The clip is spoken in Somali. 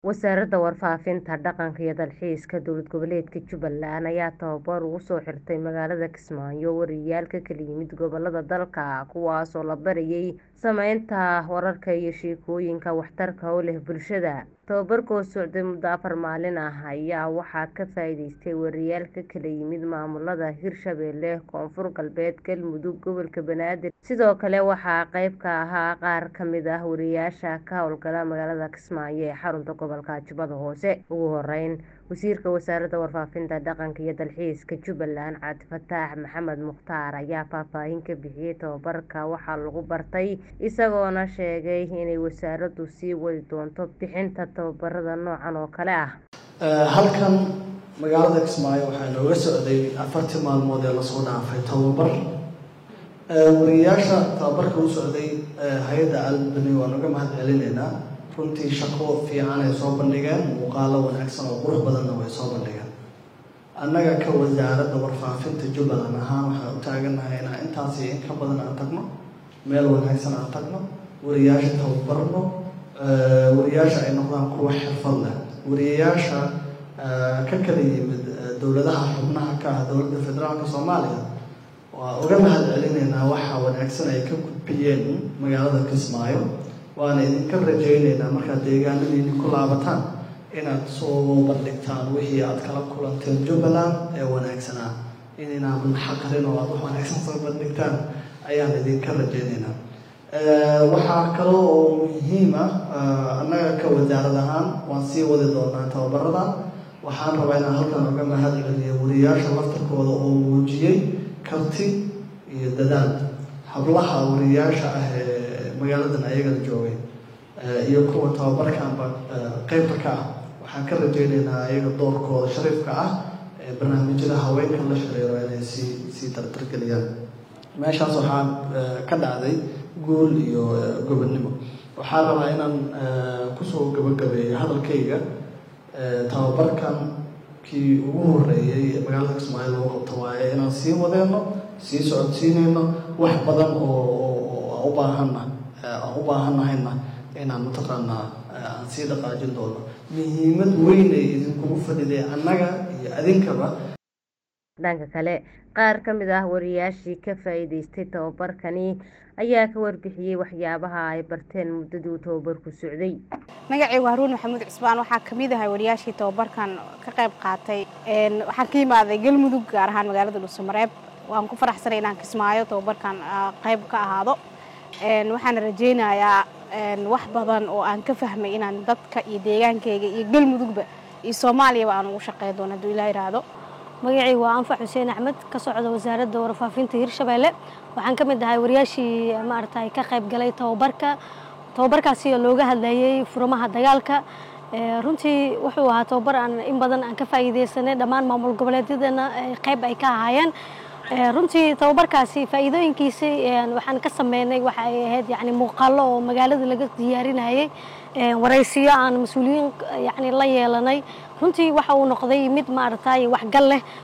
Wasaaradda Warfaafinta, Dhaqanka iyo Dalxiiska Dowlad Goboleedka Jubbaland ayaa tababar ugu soo xirtay magaalada Kismaayo wariyaal ka kala yimid gobollada dalka kuwaas oo la barayay samaynta wararka iyo sheekooyinka waxtarka u leh bulshada. Tababarka oo socday muddo afar maalin ah ayaa waxaa ka faa'iideystay wariyaal ka kala yimid maamulada Hirshabelle, Koonfur Galbeed, Galmudug, Gobolka Banaadir. Sidoo kale waxaa qayb ka ahaa qaar ka mid ah wariyaasha ka hawlgala magaalada Kismaayo ee xarunta gobolka Jubbada Hoose. Ugu horeyn, Wasiirka Wasaaradda Warfaafinta, Dhaqanka iyo Dalxiiska Jubbaland Cabdifataax Maxamed Mukhtaar ayaa faahfaahin ka bixiyay tababarka waxa lagu bartay, isagoona sheegay inay wasaaraddu sii wadi doonto bixinta tababarada noocan oo kale ah. halkan magaalada Kismaayo waxaa inooga socday afartii maalmood ee lasoo dhaafay tababar wariyaasha tababarka u socday hay-adda albany waan uga mahad celinaynaa runtii shaqo fiican ay soo bandhigeen muuqaalo wanaagsan oo qurux badanna way soo bandhigeen annaga ka wasaaradda warfaafinta jubbaland ahaan waxaan u taagannahay inaan intaasi in ka badan aan tagno meel wanaagsan aan tagno wariyaasha tababarno wariyaasha ay noqdaan kuwa xirfad leh wariyayaasha ka kala yimid dowladaha xubnaha ka ah dowladda federaalka soomaaliya waa uga mahad celinaynaa waxa wanaagsan ay ka gudbiyeen magaalada kismaayo waana idinka rajaynaynaa markaad deegaanadiini ku laabataan inaad soo bandhigtaan wixii aad kala kulanteen jubbaland ee wanaagsanaa inaynan xaqarin oo aad wax wanaagsan soo bandhigtaan ayaan idinka rajaynaynaa waxaa kale oo muhiim ah annaga ka wasaarad ahaan waan sii wadi doonaa tababarada waxaan rabaa inaan halkan uga mahad celiyo wariyaasha laftarkooda oo muujiyey karti iyo dadaal hablaha wariyaasha ah ee magaaladan ayagana joogay iyo kuwa tababarkanba qeybta ka ah waxaan ka rajaynaynaa ayaga doorkooda shariifka ah ee barnaamijyada haweenkan la xiriiro inay sii sii dardargeliyaan meeshaas waxaa ka dhacday guul iyo gobonnimo waxaan rabaa inaan kusoo gabagabeeyo hadalkayga tababarkan kii ugu horeeyey ee magaalada kismaayo lagu qabto waaye inaan sii wadeeno sii socodsiinayno wax badan oo u baahanna aan u baahannahayna inaan mataqaanaa aan sii dhaqaajin doono muhiimad weyn ay idinkugu fadhiday annaga iyo adinkaba dhanka kale qaar ka mid ah wariyaashii ka faa'iideystay tababarkani ayaa ka warbixiyey waxyaabaha ay barteen muddadii uu tababarku socday magacaygu haruun maxamuud cusbaan waxaa ka mid ahay wariyaashii tababarkan ka qayb qaatay waxaan ka yimaaday galmudug gaar ahaan magaalada dhuusamareeb waan ku faraxsanay inaan kismaayo tababarkan qayb ka ahaado waxaana rajaynayaa wax badan oo aan ka fahmay inaan dadka iyo deegaankayga iyo galmudugba iyo soomaaliyaba aan ugu shaqeyn doono hadduu ilaa yidhaahdo magacaygu waa anfac xuseen axmed ka socda wasaaradda warfaafinta hirshabeelle waxaan ka mid ahay wariyaashii maaragtay ka qayb galay tababarka tababarkaasi oo looga hadlayay furamaha dagaalka runtii wuxuu ahaa tababar aan in badan aan ka faa'iideysanay dhammaan maamul goboleedyadana qayb ay ka ahaayeen runtii tababarkaasi faa'iidooyinkiisi waxaan ka sameynay waxa ay ahayd yani muuqaallo oo magaalada laga diyaarinayay waraysiyo aan mas-uuliyiin yani la yeelanay runtii waxa uu noqday mid maaragtay waxgal leh